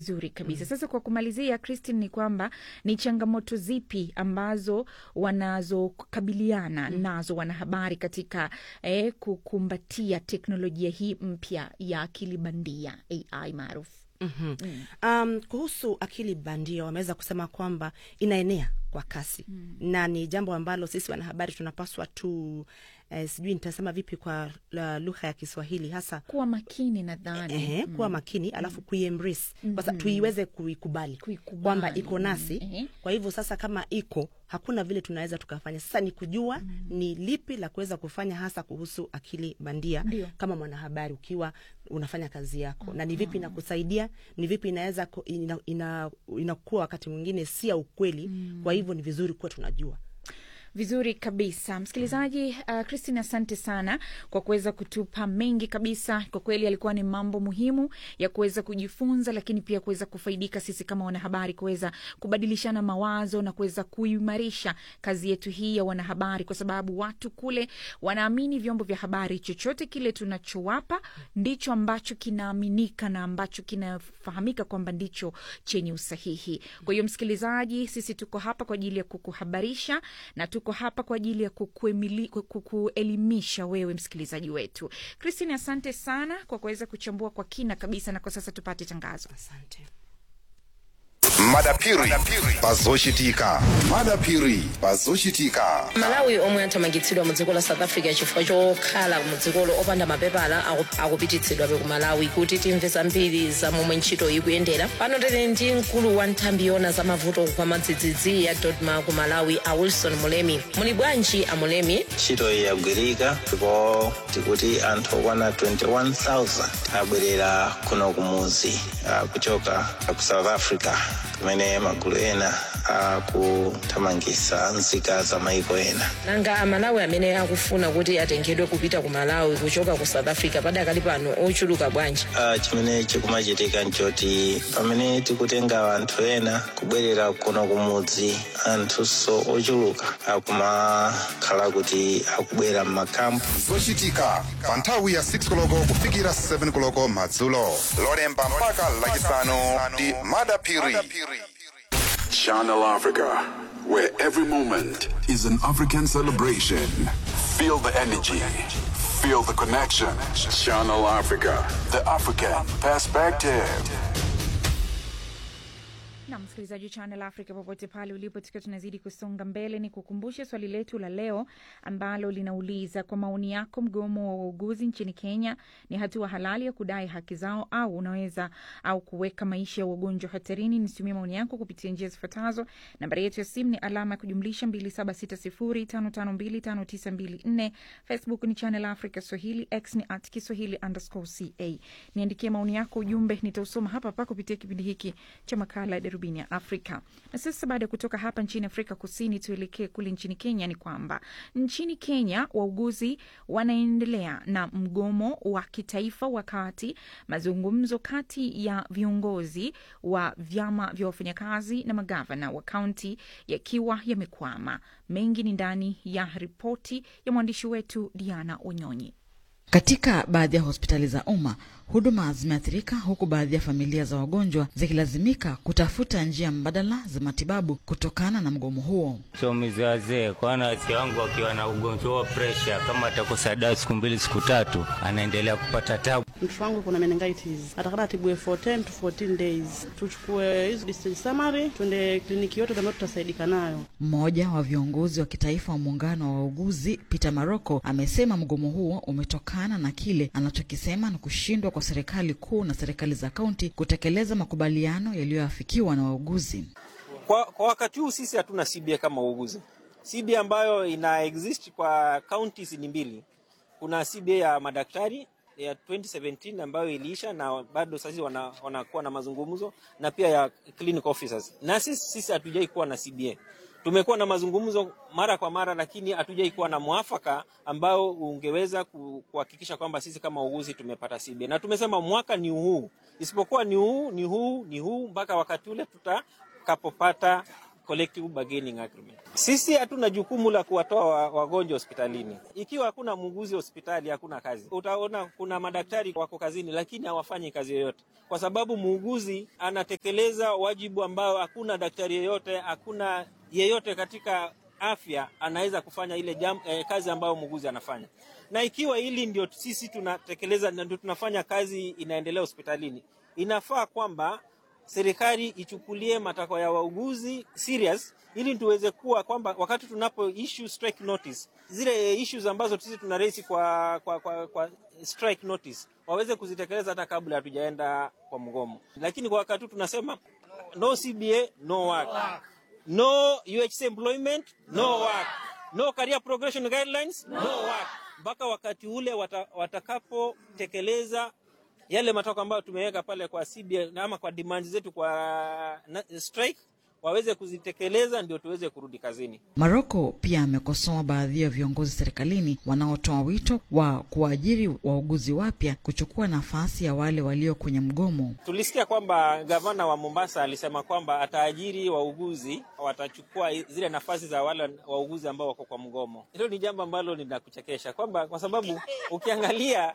Vizuri kabisa. Sasa kwa kumalizia, Christine, ni kwamba ni changamoto zipi ambazo wanazokabiliana nazo wanahabari katika eh, kukumbatia teknolojia hii mpya ya akili bandia AI maarufu? mm Um, kuhusu akili bandia wameweza kusema kwamba inaenea kwa kasi mm. na ni jambo ambalo sisi wanahabari tunapaswa tu eh, sijui nitasema vipi kwa la lugha ya Kiswahili hasa Kuwa makini nadhani. Ehe, kuwa makini alafu kuiembrace kwa sa- tuiweze kuikubali Kuikubali. kwamba iko nasi Ehe. kwa hivyo sasa kama iko hakuna vile tunaweza tukafanya sasa ni kujua ni lipi la kuweza kufanya hasa kuhusu akili bandia Ndio. kama mwanahabari ukiwa unafanya kazi yako na ni vipi inakusaidia ni vipi inaweza ku- ina, ina, inakuwa wakati mwingine si ya ukweli kwa hivyo ni vizuri kuwa tunajua Vizuri kabisa msikilizaji. Uh, Christine, asante sana kwa kuweza kutupa mengi kabisa. Kwa kweli alikuwa ni mambo muhimu ya kuweza kujifunza, lakini pia kuweza kufaidika sisi kama wanahabari, kuweza kubadilishana mawazo na kuweza kuimarisha kazi yetu hii ya wanahabari, kwa sababu watu kule wanaamini vyombo vya habari, chochote kile tunachowapa ndicho ambacho kinaaminika na ambacho kinafahamika kwamba ndicho chenye usahihi. Kwa hiyo msikilizaji, sisi tuko hapa kwa ajili ya kukuhabarisha na tuko hapa kwa ajili ya kukuemili- kukuelimisha wewe msikilizaji wetu. Christine, asante sana kwa kuweza kuchambua kwa kina kabisa, na kwa sasa tupate tangazo. asante madapiri pazoshitika madapiri pazoshitika malawi omwe athamangitsidwa mu dziko la south africa chifukwa chokhala mu dzikolo opanda mapepala aku- akupititsidwabe ku malawi kuti timve zambiri za momwe ntchito ikuyendera pano tili ndi mkulu wa nthambi yona za mavuto kwa madzidzidzi ya dodma ku malawi a wilson mulemi muli bwanji a mulemi ntchito iyi yagwirika ndipo tikuti anthu okwana 21000 abwerera kuno kumuzi ah, kuchoka ku south africa kumene magulu ena akuthamangitsa nzika za maiko ena nanga amalawi amene akufuna kuti atengedwe kupita ku malawi kuchoka ku south africa padakali pano ochuluka bwanji Ah, chimene chikumachitika nchoti pamene tikutenga anthu ena kubwerera kuno kumudzi anthunso ochuluka akumakhala kuti akubwera m'makampu zochitika pa nthawi ya 6 koloko kufikira 7 koloko madzulo lolemba mpaka lachisanu ndi madapiri Channel Africa, where every moment is an African celebration. Feel the energy, feel the connection. Channel Africa, the African perspective. na msikilizaji wa Channel Africa popote pale ulipo, tukiwa tunazidi kusonga mbele, ni kukumbushe swali letu la leo ambalo linauliza kwa maoni yako, mgomo wa wauguzi nchini Kenya ni hatua halali ya kudai haki zao au unaweza au kuweka maisha ya wagonjwa hatarini? Nitumie maoni yako kupitia njia zifuatazo. Nambari yetu ya simu ni alama ya kujumlisha 2760552594. Facebook ni Channel Africa Swahili, X ni at Kiswahili underscore ca. Niandikie maoni yako, ujumbe nitausoma hapa hapa kupitia kipindi hiki cha makala ya darubini ya Afrika. Na sasa baada ya kutoka hapa nchini Afrika Kusini, tuelekee kule nchini Kenya. Ni kwamba nchini Kenya wauguzi wanaendelea na mgomo wa kitaifa, wakati mazungumzo kati ya viongozi wa vyama vya wafanyakazi na magavana wa kaunti yakiwa yamekwama. Mengi ni ndani ya ripoti ya mwandishi wetu Diana Onyonyi. Katika baadhi ya hospitali za umma huduma zimeathirika, huku baadhi ya familia za wagonjwa zikilazimika kutafuta njia mbadala za matibabu kutokana na mgomo huo. chomizi wazee kwana wazee wangu wakiwa na ugonjwa wa presha, kama atakosa dawa siku mbili siku tatu, anaendelea kupata tabu. Mtoto wangu kuna meningitis, atakana atibiwe for 10 to 14 days. Tuchukue hizo distance summary, twende kliniki yote ambayo tutasaidika nayo. Mmoja wa viongozi wa kitaifa wa muungano wa wauguzi Peter Maroko amesema mgomo huo umetokana na kile anachokisema na kushindwa kwa serikali kuu na serikali za kaunti kutekeleza makubaliano yaliyoafikiwa na wauguzi. Kwa, kwa wakati huu sisi hatuna CBA kama uuguzi. CBA ambayo ina exist kwa counties ni mbili. Kuna CBA ya madaktari ya 2017 ambayo iliisha na bado sasa wana, wanakuwa na mazungumzo na pia ya clinical officers. Na sisi sisi hatujai kuwa na CBA. Tumekuwa na mazungumzo mara kwa mara, lakini hatujai kuwa na mwafaka ambao ungeweza ku- kuhakikisha kwamba sisi kama uuguzi tumepata CBA, na tumesema mwaka ni huu, isipokuwa ni huu ni huu ni huu mpaka wakati ule tutakapopata collective bargaining agreement. Sisi hatuna jukumu la kuwatoa wa- wagonjwa hospitalini. Ikiwa hakuna muuguzi hospitali, hakuna kazi. Utaona kuna madaktari wako kazini, lakini hawafanyi kazi yoyote, kwa sababu muuguzi anatekeleza wajibu ambao hakuna daktari yeyote, hakuna yeyote katika afya anaweza kufanya ile jam, eh, kazi ambayo muuguzi anafanya. Na ikiwa hili ndio sisi tunatekeleza na ndio tunafanya kazi inaendelea hospitalini, inafaa kwamba serikali ichukulie matakwa ya wauguzi serious ili tuweze kuwa kwamba wakati tunapo issue strike notice zile issues ambazo sisi tuna raise kwa, kwa, kwa, kwa strike notice waweze kuzitekeleza hata kabla hatujaenda kwa mgomo. Lakini kwa wakati huu tunasema no CBA no work, no UHC employment no work, no career progression guidelines no work, mpaka wakati ule wata, watakapotekeleza yale matakwa ambayo tumeweka pale kwa CBA ama kwa demands zetu kwa na, strike waweze kuzitekeleza ndio tuweze kurudi kazini. Maroko pia amekosoa baadhi ya viongozi serikalini wanaotoa wito wa kuwaajiri wauguzi wapya kuchukua nafasi ya wale walio kwenye mgomo. Tulisikia kwamba gavana wa Mombasa alisema kwamba ataajiri wauguzi, watachukua zile nafasi za wale wauguzi ambao wako kwa mgomo. Hilo ni jambo ambalo linakuchekesha kwamba kwa sababu ukiangalia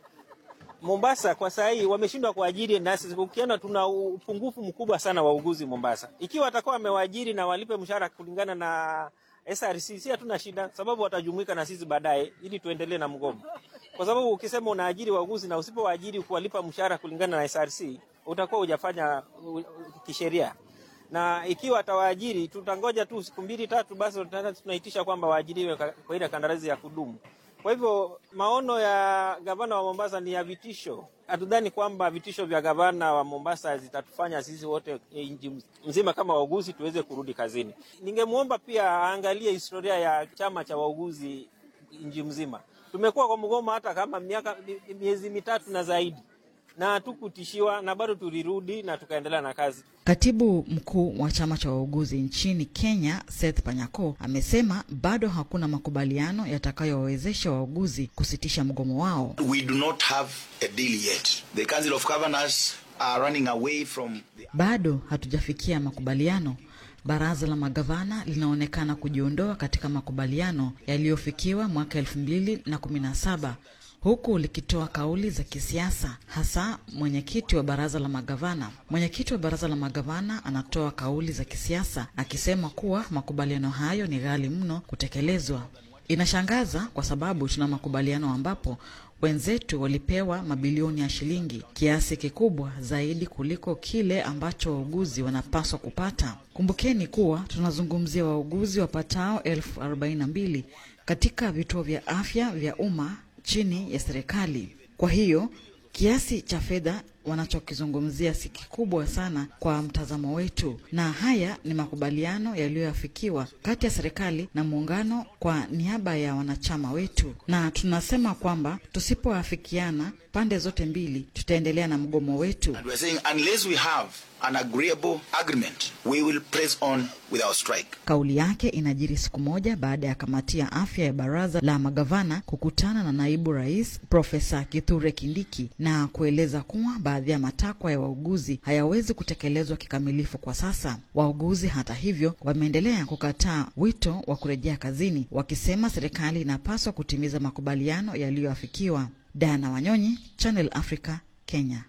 Mombasa kwa saa hii wameshindwa kuajiri nasi. Ukiona tuna upungufu mkubwa sana wa uguzi Mombasa. Ikiwa watakuwa wamewaajiri na walipe mshahara kulingana na SRC, si hatuna shida, sababu watajumuika na sisi baadaye ili tuendelee na mgomo. Kwa sababu ukisema unaajiri wauguzi na usipowaajiri kuwalipa mshahara kulingana na SRC, utakuwa hujafanya uh, uh, kisheria na ikiwa atawaajiri tutangoja tu siku mbili tatu, basi tunaitisha kwamba waajiriwe kwa ile kandarasi ya kudumu. Kwa hivyo maono ya gavana wa Mombasa ni ya vitisho. Hatudhani kwamba vitisho vya gavana wa Mombasa zitatufanya sisi wote nchi mzima kama wauguzi tuweze kurudi kazini. Ningemwomba pia aangalie historia ya chama cha wauguzi nchi mzima. Tumekuwa kwa mgomo hata kama miaka miezi mitatu na zaidi na hatukutishiwa na bado tulirudi na tukaendelea na kazi. Katibu mkuu wa chama cha wauguzi nchini Kenya, Seth Panyako, amesema bado hakuna makubaliano yatakayowawezesha wauguzi kusitisha mgomo wao. We do not have a deal yet. The Council of Governors are running away from the... Bado hatujafikia makubaliano. Baraza la magavana linaonekana kujiondoa katika makubaliano yaliyofikiwa mwaka elfu mbili na kumi na saba huku likitoa kauli za kisiasa, hasa mwenyekiti wa baraza la magavana. Mwenyekiti wa baraza la magavana anatoa kauli za kisiasa akisema kuwa makubaliano hayo ni ghali mno kutekelezwa. Inashangaza kwa sababu tuna makubaliano ambapo wenzetu walipewa mabilioni ya shilingi, kiasi kikubwa zaidi kuliko kile ambacho wauguzi wanapaswa kupata. Kumbukeni kuwa tunazungumzia wauguzi wapatao elfu arobaini na mbili katika vituo vya afya vya umma chini ya serikali. Kwa hiyo kiasi cha fedha wanachokizungumzia si kikubwa sana kwa mtazamo wetu, na haya ni makubaliano yaliyoafikiwa kati ya serikali na muungano kwa niaba ya wanachama wetu, na tunasema kwamba tusipoafikiana pande zote mbili tutaendelea na mgomo wetu. And we're saying unless we have an agreeable agreement, we will press on with our strike. Kauli yake inajiri siku moja baada ya kamati ya afya ya baraza la magavana kukutana na naibu rais Profesa Kithure Kindiki na kueleza kuwa baadhi ya matakwa ya wauguzi hayawezi kutekelezwa kikamilifu kwa sasa. Wauguzi hata hivyo wameendelea kukataa wito wa kurejea kazini, wakisema serikali inapaswa kutimiza makubaliano yaliyoafikiwa. Diana Wanyonyi, Channel Africa, Kenya.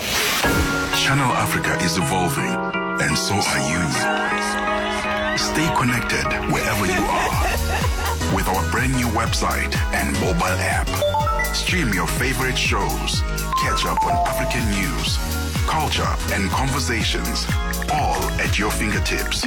Channel Africa is evolving, and so are you. Stay connected wherever you are with our brand new website and mobile app. Stream your favorite shows, catch up on African news, culture, and conversations, all at your fingertips.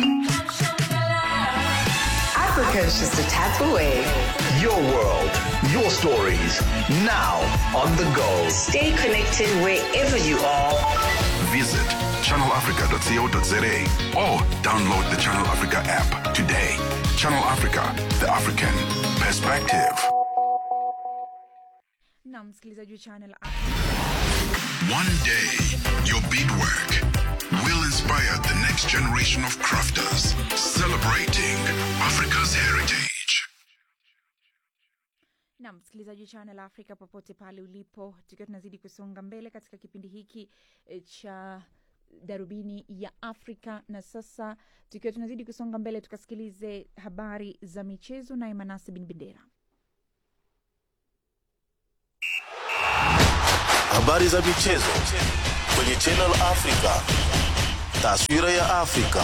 Africa is just a tap away. Your world, your stories, now on the go. Stay connected wherever you are. Visit channelafrica.co.za or download the Channel Africa app today. Channel Africa, the African perspective. na msikilizaji wa channel One day, your beadwork will inspire the next generation of crafters, celebrating Africa's heritage. na msikilizaji wa channel africa popote pale ulipo tukiwa tunazidi kusonga mbele katika kipindi hiki eh, cha darubini ya Afrika. Na sasa tukiwa tunazidi kusonga mbele, tukasikilize habari za michezo naye Manase Bin Bendera. Habari za michezo kwenye Channel Africa. Taswira ya Afrika.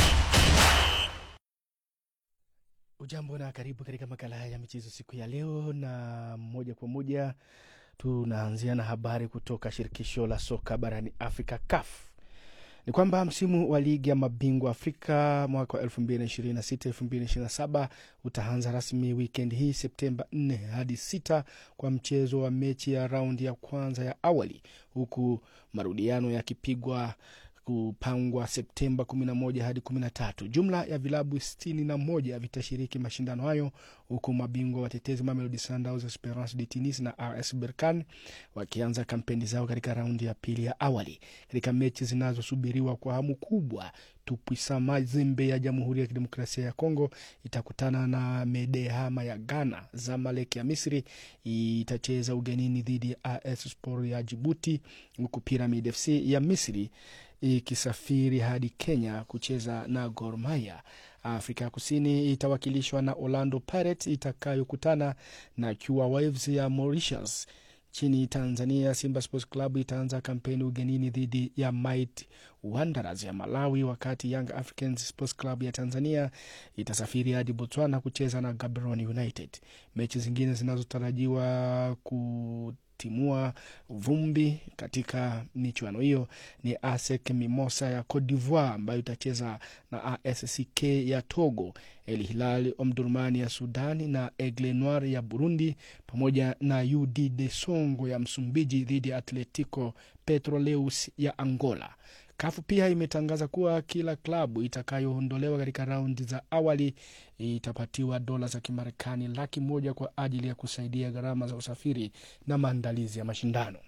Ujambo na karibu katika makala haya ya michezo siku ya leo, na moja kwa moja tunaanzia na habari kutoka shirikisho la soka barani Afrika, CAF. Ni kwamba msimu wa ligi ya mabingwa Afrika mwaka wa 2026 2027 utaanza rasmi wikendi hii Septemba 4 hadi 6 kwa mchezo wa mechi ya raundi ya kwanza ya awali, huku marudiano yakipigwa kupangwa Septemba 11 hadi 13. Jumla ya vilabu 61 vitashiriki mashindano hayo huku mabingwa watetezi Mamelodi Sundowns, Esperance de Tunis na RS Berkane wakianza kampeni zao katika raundi ya pili ya awali. Katika mechi zinazosubiriwa kwa hamu kubwa, Tupuisa Mazembe ya Jamhuri ya Kidemokrasia ya Kongo itakutana na Medehama ya Ghana. Zamalek ya Misri itacheza ugenini dhidi ya AS Sport ya Jibuti, huku Pyramid FC ya Misri ikisafiri hadi Kenya kucheza na Gor Mahia. Afrika ya Kusini itawakilishwa na Orlando Pirates itakayokutana na Kua Waves ya Mauritius. Nchini Tanzania, Simba Sports Club itaanza kampeni ugenini dhidi ya Might Wanderers ya Malawi, wakati Young Africans Sports Club ya Tanzania itasafiri hadi Botswana kucheza na Gaborone United. Mechi zingine zinazotarajiwa ku timua vumbi katika michuano hiyo ni ASEC Mimosa ya Cote d'Ivoire ambayo itacheza na ASCK ya Togo, El Hilal Omdurman ya Sudani na Aigle Noir ya Burundi, pamoja na UD de Songo ya Msumbiji dhidi ya Atletico Petroleus ya Angola. Kafu pia imetangaza kuwa kila klabu itakayoondolewa katika raundi za awali itapatiwa dola za Kimarekani laki moja kwa ajili ya kusaidia gharama za usafiri na maandalizi ya mashindano.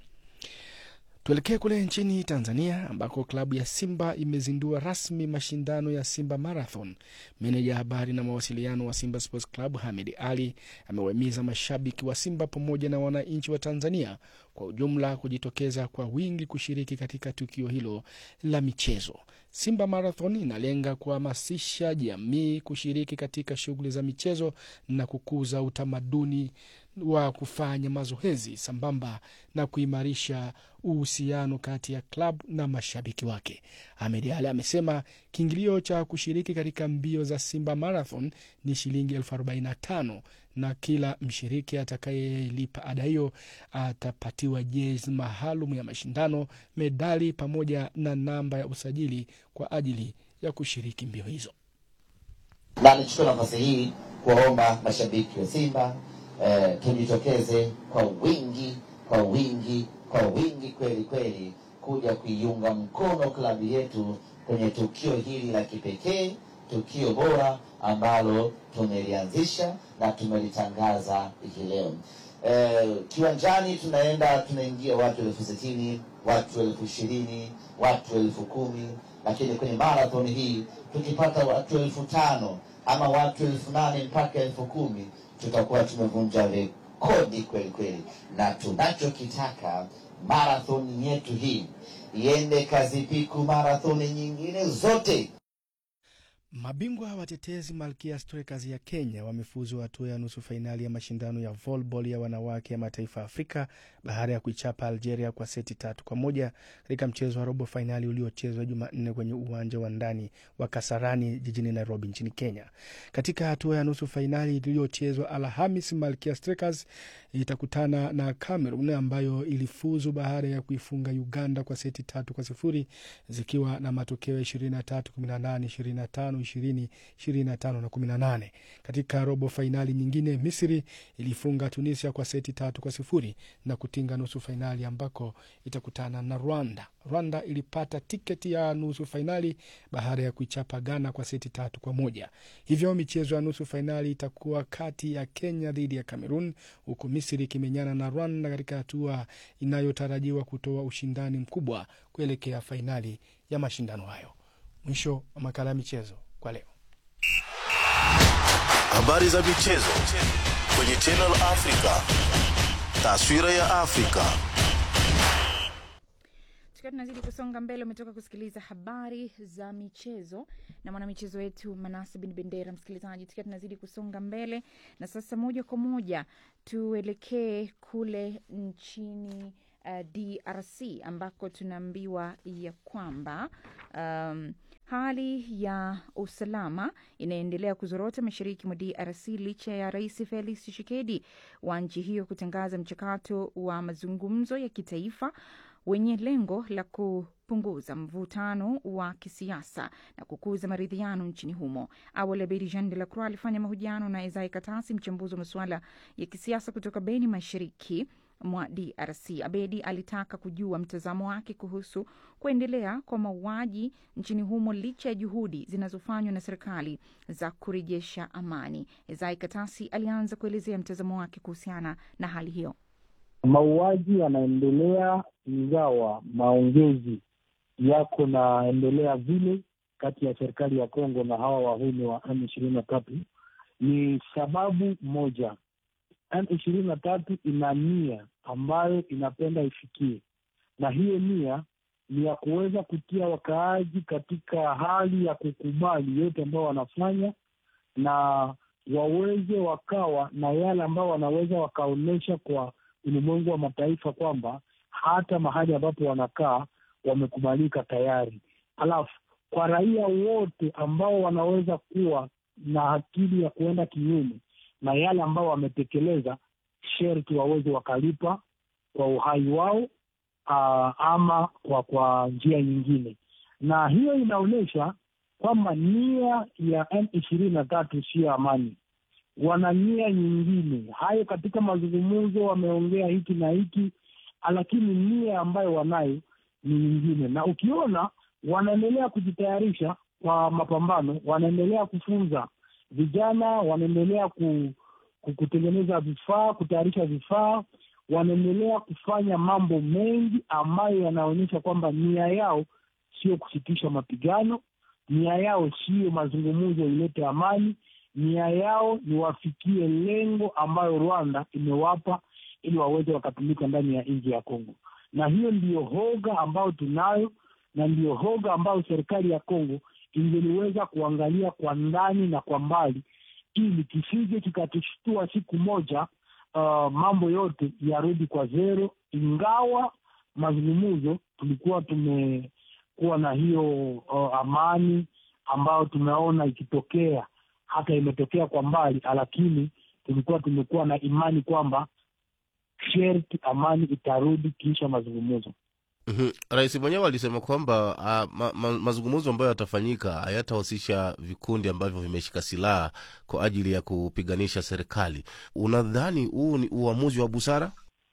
Tuelekee kule nchini Tanzania ambako klabu ya Simba imezindua rasmi mashindano ya Simba Marathon. Meneja habari na mawasiliano wa Simba Sports Club Hamid Ali amewahimiza mashabiki wa Simba pamoja na wananchi wa Tanzania kwa ujumla kujitokeza kwa wingi kushiriki katika tukio hilo la michezo. Simba Marathon inalenga kuhamasisha jamii kushiriki katika shughuli za michezo na kukuza utamaduni wa kufanya mazoezi sambamba na kuimarisha uhusiano kati ya klabu na mashabiki wake. Ahmed Ali amesema kiingilio cha kushiriki katika mbio za Simba Marathon ni shilingi elfu arobaini na tano na kila mshiriki atakayelipa ada hiyo atapatiwa jezi maalum ya mashindano, medali pamoja na namba ya usajili kwa ajili ya kushiriki mbio hizo. Na nichukue nafasi hii kuwaomba mashabiki wa Simba eh, tujitokeze kwa wingi kwa wingi kwa wingi kweli kweli kuja kuiunga mkono klabu yetu kwenye tukio hili la kipekee, tukio bora ambalo tumelianzisha na tumelitangaza hii leo. Eh, kiwanjani tunaenda tunaingia watu elfu sitini watu elfu ishirini watu elfu kumi lakini kwenye marathon hii tukipata watu elfu tano ama watu elfu nane mpaka elfu kumi tutakuwa tumevunja rekodi kweli kweli, na tunachokitaka marathon yetu hii iende kazipiku marathoni nyingine zote. Mabingwa watetezi Malkia Strikers ya Kenya wamefuzu hatua ya nusu fainali ya mashindano ya volleyball ya wanawake ya mataifa ya Afrika baada ya kuichapa Algeria kwa seti tatu kwa moja katika mchezo wa robo fainali uliochezwa Jumanne kwenye uwanja wa ndani wa Kasarani jijini Nairobi nchini Kenya. Katika hatua ya nusu fainali iliyochezwa Alhamis, Malkia Strikers itakutana na Cameroon ambayo ilifuzu baada ya kuifunga Uganda kwa seti tatu kwa sifuri zikiwa na matokeo 23 18 25 20 25 na 18. Katika robo fainali nyingine, Misri ilifunga Tunisia kwa seti tatu kwa sifuri na kutinga nusu fainali ambako itakutana na Rwanda. Rwanda ilipata tiketi ya nusu fainali baada ya kuichapa Ghana kwa seti tatu kwa moja. Hivyo michezo ya nusu fainali itakuwa kati ya Kenya dhidi ya Cameroon, huku Misri ikimenyana na Rwanda katika hatua inayotarajiwa kutoa ushindani mkubwa kuelekea fainali ya mashindano hayo. Mwisho wa makala ya michezo kwa leo. Habari za michezo kwenye Channel Africa. Taswira ya Afrika. tukiwa tunazidi kusonga mbele umetoka kusikiliza habari za michezo na mwanamichezo wetu manase bin bendera msikilizaji tukiwa tunazidi kusonga mbele na sasa moja kwa moja tuelekee kule nchini uh, drc ambako tunaambiwa ya kwamba um, hali ya usalama inaendelea kuzorota mashariki mwa drc licha ya rais felix tshisekedi wa nchi hiyo kutangaza mchakato wa mazungumzo ya kitaifa wenye lengo la kupunguza mvutano wa kisiasa na kukuza maridhiano nchini humo. Awali Abedi Jean de la Croix alifanya mahojiano na Isai Katasi, mchambuzi wa masuala ya kisiasa kutoka Beni, mashariki mwa DRC. Abedi alitaka kujua mtazamo wake kuhusu kuendelea kwa mauaji nchini humo licha ya juhudi zinazofanywa na serikali za kurejesha amani. Isai Katasi alianza kuelezea mtazamo wake kuhusiana na hali hiyo. Mauaji yanaendelea ingawa maongezi yako naendelea vile kati ya serikali ya Kongo na hawa wahuni wa M ishirini na tatu. Ni sababu moja, M ishirini na tatu ina nia ambayo inapenda ifikie, na hiyo nia ni ya kuweza kutia wakaaji katika hali ya kukubali yote ambao wanafanya na waweze wakawa na yale ambao wanaweza wakaonyesha kwa ulimwengu wa mataifa kwamba hata mahali ambapo wanakaa wamekubalika tayari. Alafu kwa raia wote ambao wanaweza kuwa na akili ya kuenda kinyume na yale ambao wametekeleza, sherti waweze wakalipa kwa uhai wao, aa, ama kwa kwa njia nyingine, na hiyo inaonyesha kwamba nia ya M ishirini na tatu siyo amani wana nia nyingine. Hayo katika mazungumzo wameongea hiki na hiki, lakini nia ambayo wanayo ni nyingine, na ukiona wanaendelea kujitayarisha kwa mapambano, wanaendelea kufunza vijana, wanaendelea ku, ku, kutengeneza vifaa, kutayarisha vifaa, wanaendelea kufanya mambo mengi ambayo yanaonyesha kwamba nia yao sio kusitisha mapigano, nia yao sio mazungumzo ilete amani nia yao ni wafikie lengo ambayo Rwanda imewapa ili waweze wakatumika ndani ya nchi ya Kongo, na hiyo ndiyo hoga ambayo tunayo, na ndiyo hoga ambayo serikali ya Kongo ingeliweza kuangalia kwa ndani na kwa mbali, ili kisije kikatushtua siku moja uh, mambo yote yarudi kwa zero, ingawa mazungumzo tulikuwa tumekuwa na hiyo uh, amani ambayo tumeona ikitokea hata imetokea kwa mbali, lakini tulikuwa tumekuwa na imani kwamba sherti amani itarudi kisha mazungumzo. Mhm. Rais mwenyewe alisema kwamba uh, ma, ma, mazungumzo ambayo yatafanyika hayatahusisha vikundi ambavyo vimeshika silaha kwa ajili ya kupiganisha serikali. Unadhani huu ni uamuzi wa busara?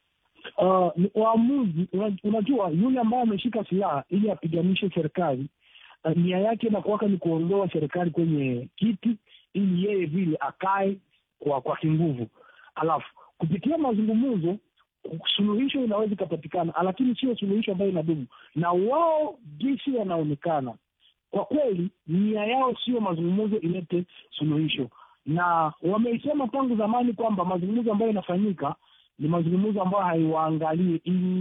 Uh, ni uamuzi. Unajua, yule ambaye ameshika silaha ili apiganishe serikali uh, nia yake inakuwaka ni kuondoa serikali kwenye kiti ili yeye vile akae kwa kwa kinguvu, alafu kupitia mazungumzo suluhisho inaweza ikapatikana, lakini sio suluhisho ambayo inadumu. Na wao jinsi wanaonekana, kwa kweli nia yao sio mazungumzo ilete suluhisho, na wameisema tangu zamani kwamba mazungumzo ambayo inafanyika ni mazungumzo ambayo haiwaangalie,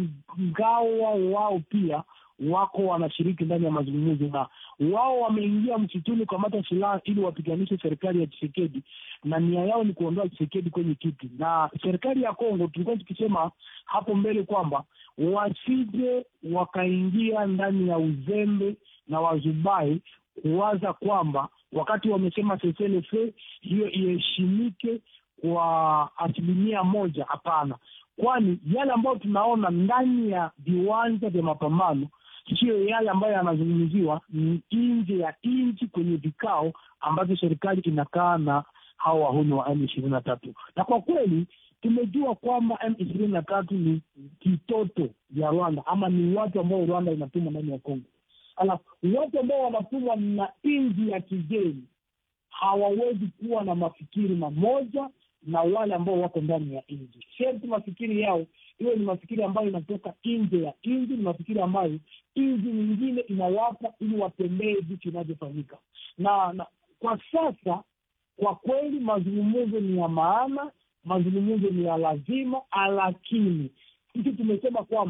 ingawa wao pia wako wanashiriki ndani ya mazungumzo na wao wameingia msituni kukamata silaha ili wapiganishe serikali ya Tshisekedi, na nia yao ni kuondoa Tshisekedi kwenye kiti. Na serikali ya Kongo, tulikuwa tukisema hapo mbele kwamba wasije wakaingia ndani ya uzembe na wazubai kuwaza kwamba wakati wamesema seselefe hiyo iheshimike kwa asilimia moja. Hapana, kwani yale ambayo tunaona ndani ya viwanja vya mapambano siyo yale ambayo yanazungumziwa nje ya nchi kwenye vikao ambavyo serikali inakaa na hawa wahuni wa M ishirini na tatu. Na kwa kweli tumejua kwamba M ishirini na tatu ni kitoto ya Rwanda ama ni watu ambao Rwanda inatuma ndani ya Kongo. Alafu watu ambao wanatumwa na nchi ya kigeni hawawezi kuwa na mafikiri mamoja na wale ambao wako ndani ya nchi. Sherti mafikiri yao iwe ni mafikiri ambayo inatoka nje ya nchi, ni mafikiri ambayo nchi nyingine inawapa ili watembee vitu inavyofanyika. Na, na kwa sasa kwa kweli mazungumzo ni ya maana, mazungumzo ni ya lazima, lakini sisi tumesema kwamba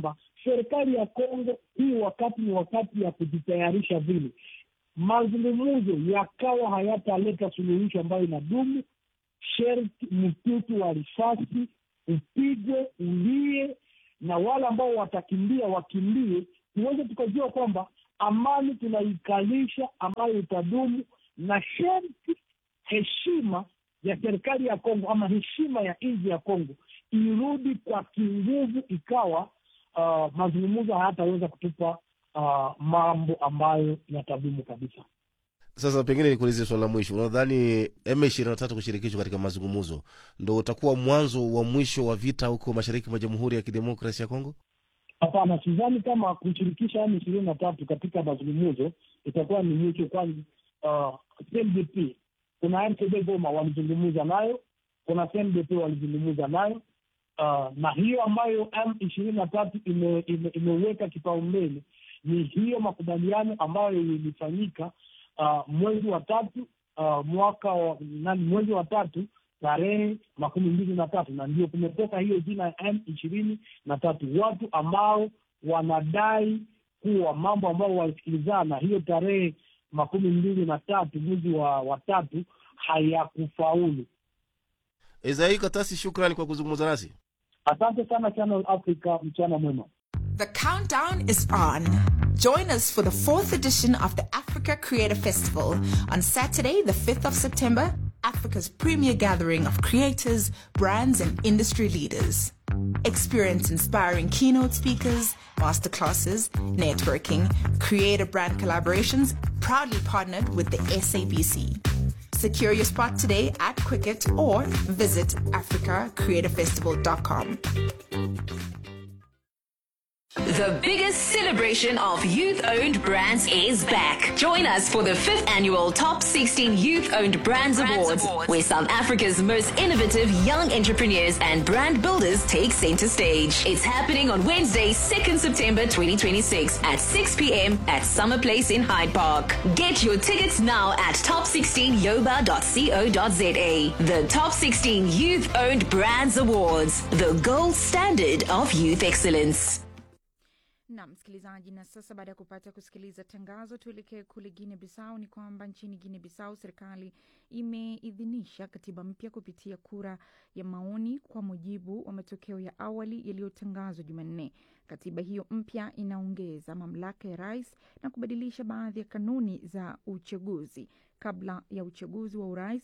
serikali ya Kongo hii wakati ni wakati ya kujitayarisha vile mazungumzo yakawa hayataleta suluhisho ambayo inadumu, sherti mtutu wa risasi upigwe, ulie, na wale ambao watakimbia wakimbie, tuweze tukajua kwamba amani tunaikalisha ambayo itadumu, na sherti heshima ya serikali ya Kongo ama heshima ya nchi ya Kongo irudi kwa kinguvu, ikawa uh, mazungumzo hayataweza kutupa uh, mambo ambayo yatadumu kabisa. Sasa pengine nikuulize swala la mwisho, unadhani M ishirini na tatu kushirikishwa katika mazungumzo ndo utakuwa mwanzo wa mwisho wa vita huko mashariki mwa Jamhuri ya Kidemokrasi ya Kongo? Hapana, sidhani kama kushirikisha M ishirini na tatu katika mazungumzo itakuwa ni mwisho, kwani uh, CNDP kuna RCD Goma walizungumza nayo, kuna CNDP walizungumza nayo uh, na hiyo ambayo M ishirini na tatu imeweka ime, ime kipaumbele ni hiyo makubaliano ambayo ilifanyika uh, mwezi wa tatu uh, mwaka wa nani, mwezi wa tatu tarehe makumi mbili na tatu na ndio kumetoka hiyo jina ya M ishirini na tatu, watu ambao wanadai kuwa mambo ambayo walisikilizana hiyo tarehe makumi mbili na tatu mwezi wa, wa tatu hayakufaulu. Ezai Katasi, shukrani kwa kuzungumza nasi. Asante sana Channel Africa, mchana mwema. The countdown is on. Join us for the fourth edition of the Africa Creator Festival on Saturday, the 5th of September, Africa's premier gathering of creators, brands, and industry leaders. Experience inspiring keynote speakers, masterclasses, networking, creator brand collaborations, proudly partnered with the SABC. Secure your spot today at Quicket or visit africacreatorfestival.com. The biggest celebration of youth owned brands is back. Join us for the fifth annual Top 16 Youth Owned Brands, Awards, where South Africa's most innovative young entrepreneurs and brand builders take center stage. It's happening on Wednesday, 2nd September 2026 at 6 p.m. at Summer Place in Hyde Park. Get your tickets now at top16yoba.co.za. The Top 16 Youth Owned Brands Awards, the gold standard of youth excellence. na msikilizaji, na sasa baada ya kupata kusikiliza tangazo, tuelekee kule Guinea Bissau. Ni kwamba nchini Guinea Bissau serikali imeidhinisha katiba mpya kupitia kura ya maoni kwa mujibu wa matokeo ya awali yaliyotangazwa Jumanne. Katiba hiyo mpya inaongeza mamlaka ya rais na kubadilisha baadhi ya kanuni za uchaguzi kabla ya uchaguzi wa urais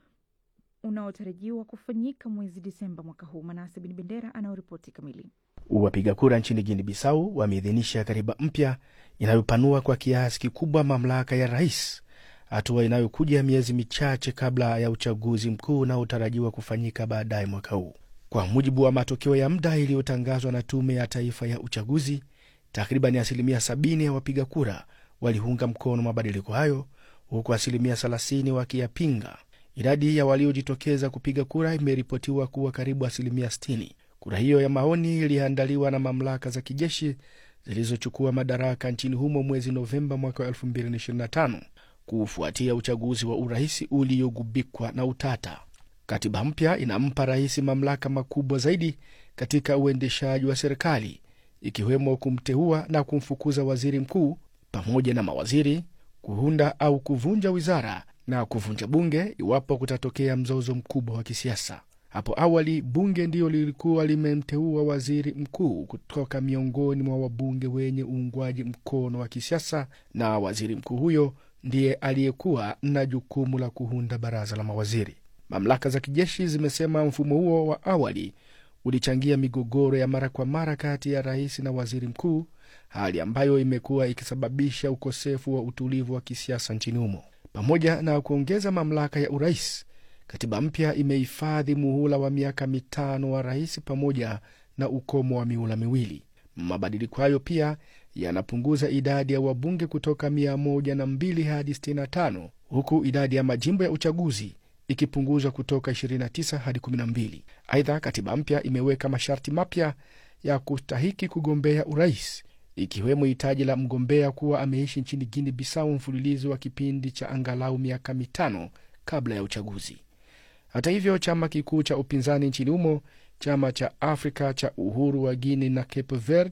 unaotarajiwa kufanyika mwezi Disemba mwaka huu. Manase Bin Bendera anaoripoti kamili. Wapiga kura nchini Guinea Bissau wameidhinisha katiba mpya inayopanua kwa kiasi kikubwa mamlaka ya rais, hatua inayokuja miezi michache kabla ya uchaguzi mkuu unaotarajiwa kufanyika baadaye mwaka huu. Kwa mujibu wa matokeo ya muda iliyotangazwa na Tume ya Taifa ya Uchaguzi, takriban asilimia 70 ya wapiga kura waliunga mkono mabadiliko hayo, huku asilimia 30 wakiyapinga. Idadi ya waliojitokeza kupiga kura imeripotiwa kuwa karibu asilimia 60. Kura hiyo ya maoni iliandaliwa na mamlaka za kijeshi zilizochukua madaraka nchini humo mwezi Novemba mwaka wa 2025 kufuatia uchaguzi wa urais uliogubikwa na utata. Katiba mpya inampa rais mamlaka makubwa zaidi katika uendeshaji wa serikali, ikiwemo kumteua na kumfukuza waziri mkuu pamoja na mawaziri, kuunda au kuvunja wizara na kuvunja bunge iwapo kutatokea mzozo mkubwa wa kisiasa. Hapo awali bunge ndiyo lilikuwa limemteua waziri mkuu kutoka miongoni mwa wabunge wenye uungwaji mkono wa kisiasa, na waziri mkuu huyo ndiye aliyekuwa na jukumu la kuunda baraza la mawaziri. Mamlaka za kijeshi zimesema mfumo huo wa awali ulichangia migogoro ya mara kwa mara kati ya rais na waziri mkuu, hali ambayo imekuwa ikisababisha ukosefu wa utulivu wa kisiasa nchini humo. Pamoja na kuongeza mamlaka ya urais, katiba mpya imehifadhi muhula wa miaka mitano wa rais pamoja na ukomo wa mihula miwili. Mabadiliko hayo pia yanapunguza idadi ya wabunge kutoka mia moja na mbili hadi 65 huku idadi ya majimbo ya uchaguzi ikipunguzwa kutoka 29 hadi 12. Aidha, katiba mpya imeweka masharti mapya ya kustahiki kugombea urais ikiwemo hitaji la mgombea kuwa ameishi nchini Guinea Bissau mfululizo wa kipindi cha angalau miaka mitano kabla ya uchaguzi. Hata hivyo, chama kikuu cha upinzani nchini humo, chama cha Afrika cha Uhuru wa Guinea na Cape Verde,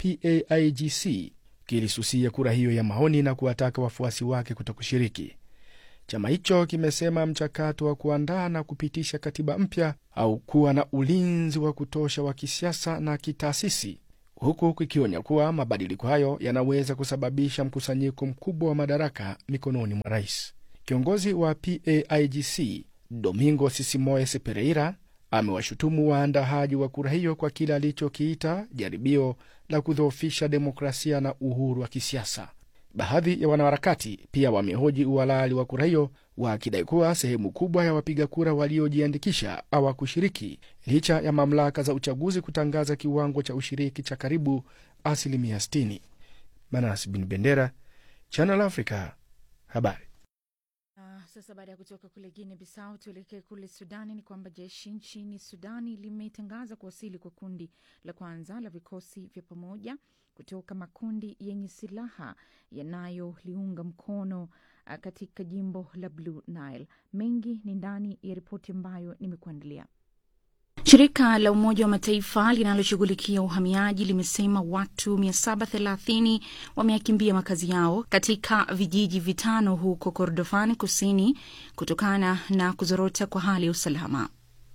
PAIGC kilisusia kura hiyo ya maoni na kuwataka wafuasi wake kutokushiriki. Chama hicho kimesema mchakato wa kuandaa na kupitisha katiba mpya au kuwa na ulinzi wa kutosha wa kisiasa na kitaasisi, huku kikionya kuwa mabadiliko hayo yanaweza kusababisha mkusanyiko mkubwa wa madaraka mikononi mwa rais. Kiongozi wa PAIGC Domingo Sisimoes Pereira amewashutumu waandaaji wa kura hiyo kwa kile alichokiita jaribio la kudhoofisha demokrasia na uhuru wa kisiasa. Baadhi ya wanaharakati pia wamehoji uhalali wa kura hiyo, wakidai kuwa sehemu kubwa ya wapiga kura waliojiandikisha hawakushiriki licha ya mamlaka za uchaguzi kutangaza kiwango cha ushiriki cha karibu asilimia 60. Manas Bin Bendera, Channel Africa, habari. Uh, sasa baada ya kutoka kule Guinea Bissau tuelekee kule Sudani. Ni kwamba jeshi nchini Sudani limetangaza kuwasili kwa kundi la kwanza la vikosi vya pamoja kutoka makundi yenye silaha yanayoliunga mkono uh, katika jimbo la Blue Nile. Mengi ni ndani ya ripoti ambayo nimekuandalia. Shirika la Umoja wa Mataifa linaloshughulikia uhamiaji limesema watu 730 wameyakimbia makazi yao katika vijiji vitano huko Kordofan kusini kutokana na kuzorota kwa hali ya usalama.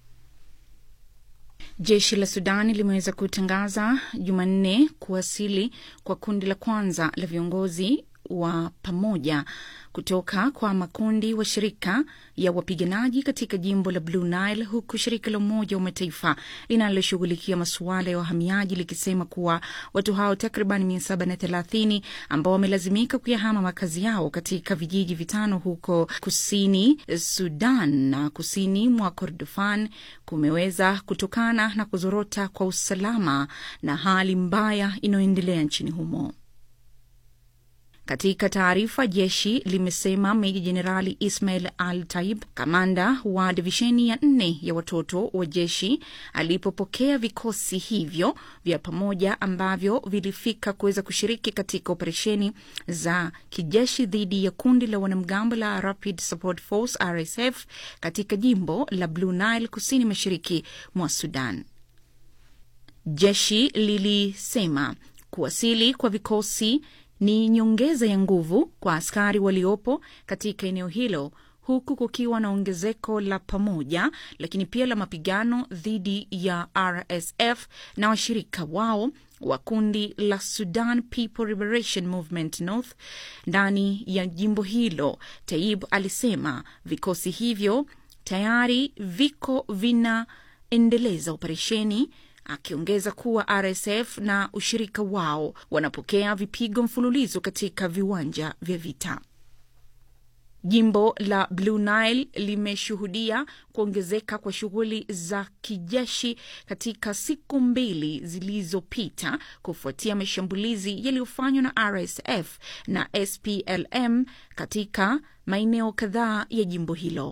Jeshi la Sudani limeweza kutangaza Jumanne kuwasili kwa kundi la kwanza la viongozi wa pamoja kutoka kwa makundi wa shirika ya wapiganaji katika jimbo la Blue Nile, huku shirika la Umoja wa Mataifa linaloshughulikia masuala ya wahamiaji likisema kuwa watu hao takriban mia saba na thelathini ambao wamelazimika kuyahama makazi yao katika vijiji vitano huko kusini Sudan na kusini mwa Kordofan kumeweza kutokana na kuzorota kwa usalama na hali mbaya inayoendelea nchini humo. Katika taarifa, jeshi limesema Meja Jenerali Ismail Al Taib, kamanda wa divisheni ya nne ya watoto wa jeshi, alipopokea vikosi hivyo vya pamoja ambavyo vilifika kuweza kushiriki katika operesheni za kijeshi dhidi ya kundi la wanamgambo la Rapid Support Force RSF katika jimbo la Blue Nile kusini mashariki mwa Sudan. Jeshi lilisema kuwasili kwa vikosi ni nyongeza ya nguvu kwa askari waliopo katika eneo hilo huku kukiwa na ongezeko la pamoja lakini pia la mapigano dhidi ya RSF na washirika wao wa kundi la Sudan People Liberation Movement North ndani ya jimbo hilo. Taib alisema vikosi hivyo tayari viko vinaendeleza operesheni akiongeza kuwa RSF na ushirika wao wanapokea vipigo mfululizo katika viwanja vya vita. Jimbo la Blue Nile limeshuhudia kuongezeka kwa shughuli za kijeshi katika siku mbili zilizopita kufuatia mashambulizi yaliyofanywa na RSF na SPLM katika maeneo kadhaa ya jimbo hilo.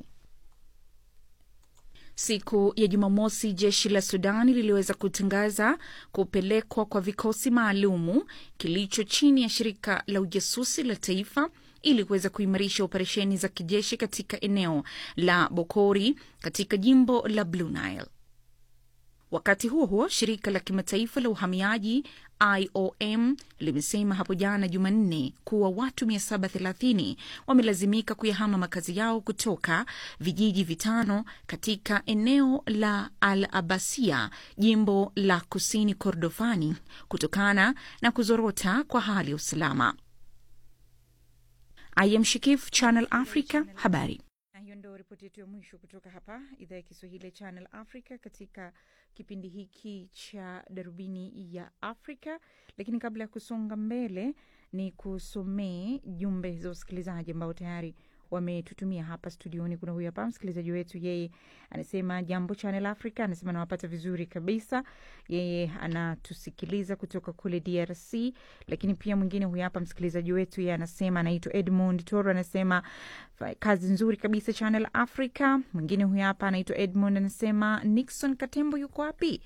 Siku ya Jumamosi, jeshi la Sudani liliweza kutangaza kupelekwa kwa vikosi maalumu kilicho chini ya shirika la ujasusi la taifa ili kuweza kuimarisha operesheni za kijeshi katika eneo la Bokori katika jimbo la Blue Nile. Wakati huo huo, shirika la kimataifa la uhamiaji IOM limesema hapo jana Jumanne kuwa watu 730 wamelazimika kuyahama makazi yao kutoka vijiji vitano katika eneo la Al Abasia, jimbo la kusini Kordofani, kutokana na kuzorota kwa hali ya usalama. I am Shikif, Channel Africa, habari. Na hiyo ndo ripoti yetu ya mwisho kutoka hapa idhaa ya Kiswahili ya Channel Africa katika kipindi hiki cha darubini ya Afrika. Lakini kabla ya kusonga mbele, ni kusomee jumbe za wasikilizaji ambao tayari wametutumia hapa studioni. Kuna huyu hapa msikilizaji wetu, yeye anasema jambo Channel Africa, anasema anawapata vizuri kabisa. Yeye anatusikiliza kutoka kule DRC. Lakini pia mwingine huyu hapa msikilizaji wetu, yeye anasema anaitwa Edmund Toro, anasema kazi nzuri kabisa Channel Africa. Mwingine huyu hapa anaitwa Edmund, anasema Nixon Katembo yuko wapi?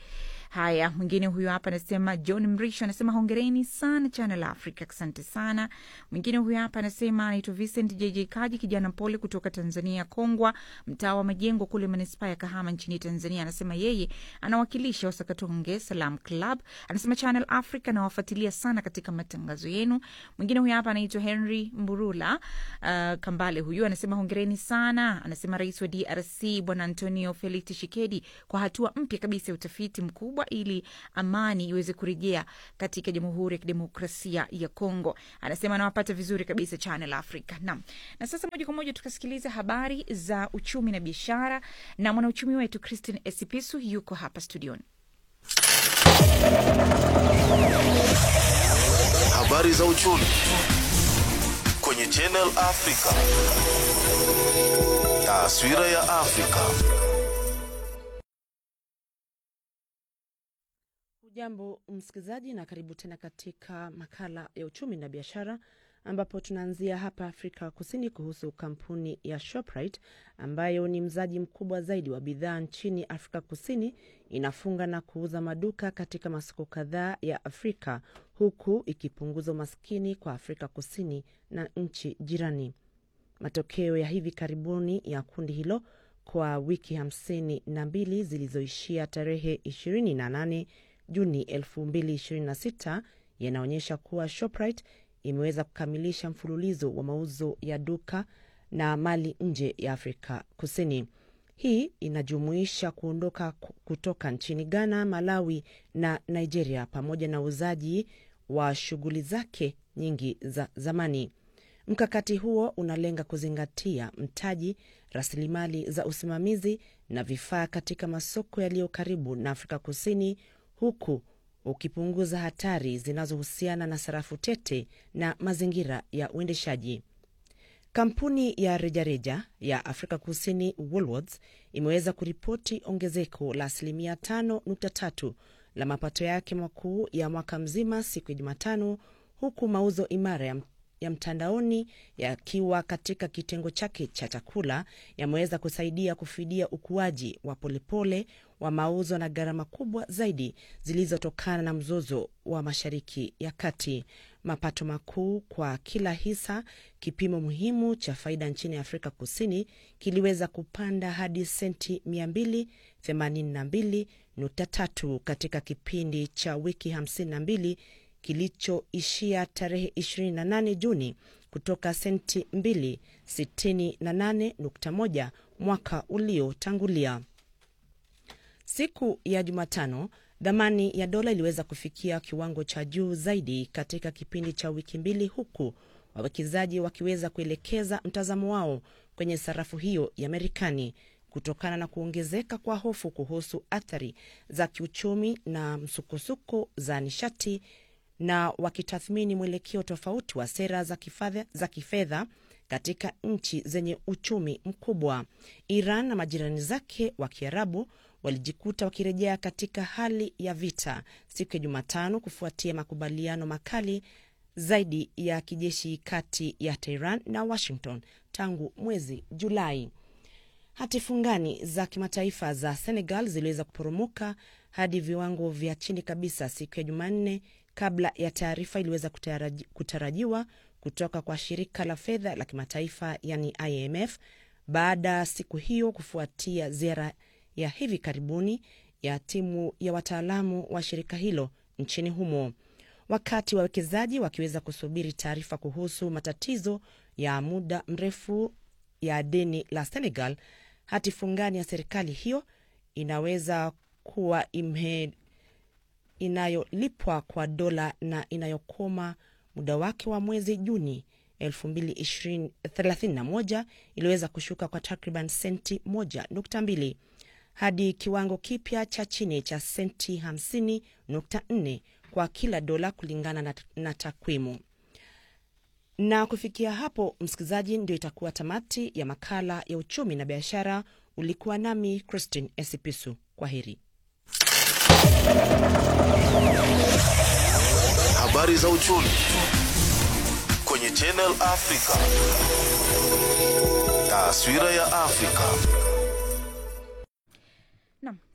Haya, mwingine huyu hapa anasema John Mrisho anasema hongereni sana Channel Africa, asante sana. Mwingine huyu hapa anasema anaitwa Vincent JJ Kaji, kijana mpole kutoka Tanzania, Kongwa, mtaa wa Majengo kule manispaa ya Kahama nchini Tanzania. Anasema yeye anawakilisha Wasakatonge Salam Club. Anasema Channel Africa nawafuatilia sana katika matangazo yenu. Mwingine huyu hapa anaitwa Henry Mburula uh, Kambale, huyu anasema hongereni sana. Anasema rais wa DRC Bwana Antonio Felix Tshisekedi kwa hatua mpya kabisa ya utafiti mkubwa ili amani iweze kurejea katika Jamhuri ya Kidemokrasia ya Kongo. Anasema anawapata vizuri kabisa Channel Africa. Naam, na sasa moja kwa moja tukasikiliza habari za uchumi na biashara, na mwanauchumi wetu Christine Esipisu yuko hapa studioni. Habari za uchumi kwenye Channel Africa. Taswira ya Afrika. Hujambo msikilizaji, na karibu tena katika makala ya uchumi na biashara, ambapo tunaanzia hapa Afrika Kusini kuhusu kampuni ya Shoprite ambayo ni mzaji mkubwa zaidi wa bidhaa nchini Afrika Kusini inafunga na kuuza maduka katika masoko kadhaa ya Afrika huku ikipunguza umaskini kwa Afrika Kusini na nchi jirani. Matokeo ya hivi karibuni ya kundi hilo kwa wiki hamsini na mbili zilizoishia tarehe 28 Juni 2026 yanaonyesha kuwa Shoprite imeweza kukamilisha mfululizo wa mauzo ya duka na mali nje ya Afrika Kusini. Hii inajumuisha kuondoka kutoka nchini Ghana, Malawi na Nigeria pamoja na uuzaji wa shughuli zake nyingi za zamani. Mkakati huo unalenga kuzingatia mtaji, rasilimali za usimamizi na vifaa katika masoko yaliyo karibu na Afrika Kusini huku ukipunguza hatari zinazohusiana na sarafu tete na mazingira ya uendeshaji. Kampuni ya rejareja ya Afrika Kusini Woolworths imeweza kuripoti ongezeko la asilimia 5.3 la mapato yake makuu ya mwaka mzima siku ya Jumatano, huku mauzo imara ya ya mtandaoni yakiwa katika kitengo chake cha chakula yameweza kusaidia kufidia ukuaji wa polepole wa mauzo na gharama kubwa zaidi zilizotokana na mzozo wa Mashariki ya Kati. Mapato makuu kwa kila hisa, kipimo muhimu cha faida nchini Afrika Kusini, kiliweza kupanda hadi senti 282.3 katika kipindi cha wiki 52 kilichoishia tarehe 28 Juni kutoka senti 268.1 mwaka uliotangulia. Siku ya Jumatano, dhamani ya dola iliweza kufikia kiwango cha juu zaidi katika kipindi cha wiki mbili, huku wawekezaji wakiweza kuelekeza mtazamo wao kwenye sarafu hiyo ya Marekani kutokana na kuongezeka kwa hofu kuhusu athari za kiuchumi na msukosuko za nishati na wakitathmini mwelekeo tofauti wa sera za kifedha za kifedha katika nchi zenye uchumi mkubwa. Iran na majirani zake wa Kiarabu walijikuta wakirejea katika hali ya vita siku ya Jumatano kufuatia makubaliano makali zaidi ya kijeshi kati ya Tehran na Washington tangu mwezi Julai. Hati fungani za kimataifa za Senegal ziliweza kuporomoka hadi viwango vya chini kabisa siku ya Jumanne kabla ya taarifa iliweza kutaraji, kutarajiwa kutoka kwa shirika la fedha la kimataifa yani IMF baada siku hiyo kufuatia ziara ya hivi karibuni ya timu ya wataalamu wa shirika hilo nchini humo, wakati wawekezaji wakiweza kusubiri taarifa kuhusu matatizo ya muda mrefu ya deni la Senegal. Hati fungani ya serikali hiyo inaweza kuwa imhe inayolipwa kwa dola na inayokoma muda wake wa mwezi Juni 2031 iliweza kushuka kwa takriban senti 1.2 hadi kiwango kipya cha chini cha senti 50.4 kwa kila dola kulingana na, na takwimu. Na kufikia hapo, msikilizaji, ndio itakuwa tamati ya makala ya uchumi na biashara. Ulikuwa nami Christine Esipisu. Kwa heri. Habari za uchumi kwenye Channel Africa. Taswira ya Afrika. Naam,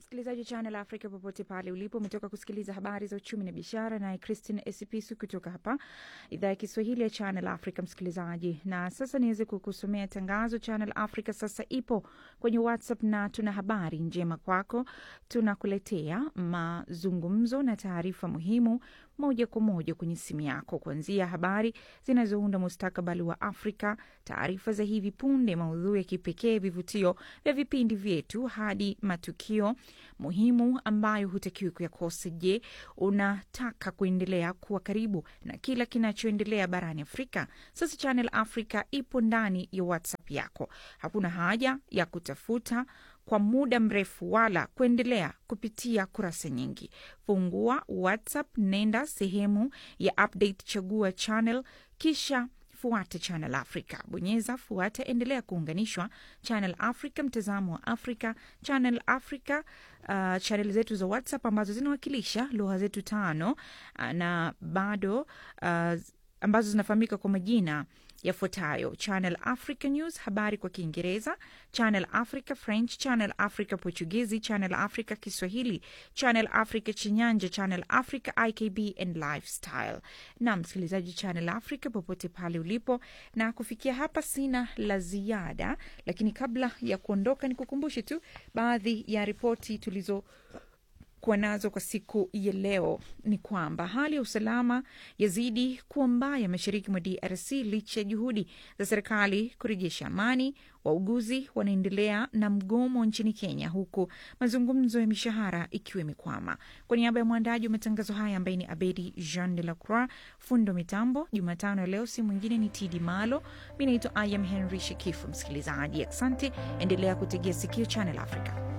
msikilizaji wa Channel Africa popote pale ulipo, umetoka kusikiliza habari za uchumi na biashara, naye Christine Esipisu kutoka hapa idhaa ya Kiswahili ya Channel Africa. Msikilizaji, na sasa niweze kukusomea tangazo. Channel Africa sasa ipo kwenye WhatsApp na tuna habari njema kwako. Tunakuletea mazungumzo na taarifa muhimu moja kwa moja kwenye simu yako, kuanzia habari zinazounda mustakabali wa Afrika, taarifa za hivi punde, maudhui ya kipekee, vivutio vya vipindi vyetu, hadi matukio muhimu ambayo hutakiwi kuyakosa. Je, unataka kuendelea kuwa karibu na kila kinachoendelea barani Afrika? Sasa Channel Africa ipo ndani ya WhatsApp yako. Hakuna haja ya kutafuta kwa muda mrefu wala kuendelea kupitia kurasa nyingi. Fungua WhatsApp, nenda sehemu ya update, chagua channel, kisha fuata Channel Africa, bonyeza fuata, endelea kuunganishwa. Channel Africa, mtazamo wa Afrika. Channel Africa, uh, channel zetu za WhatsApp ambazo zinawakilisha lugha zetu tano uh, na bado uh, ambazo zinafahamika kwa majina yafuatayo: Channel Africa News, habari kwa Kiingereza; Channel Africa French; Channel Africa Portugizi; Channel Africa Kiswahili; Channel Africa Chinyanja; Channel Africa IKB and Lifestyle. Na msikilizaji, Channel Africa popote pale ulipo, na kufikia hapa sina la ziada, lakini kabla ya kuondoka, ni kukumbushe tu baadhi ya ripoti tulizo kuwa nazo kwa siku ya leo ni kwamba hali ya usalama yazidi kuwa mbaya mashariki mwa DRC licha ya juhudi za serikali kurejesha amani. Wauguzi wanaendelea na mgomo nchini Kenya, huku mazungumzo ya mishahara ikiwa imekwama. Kwa niaba ya mwandaji wa matangazo haya ambaye ni Abedi Jean de la Croix, fundo mitambo Jumatano ya leo si mwingine ni Tidi Malo. Mi naitwa Ayam Henry Shekifu. Msikilizaji, asante, endelea kutegea sikio Channel Africa.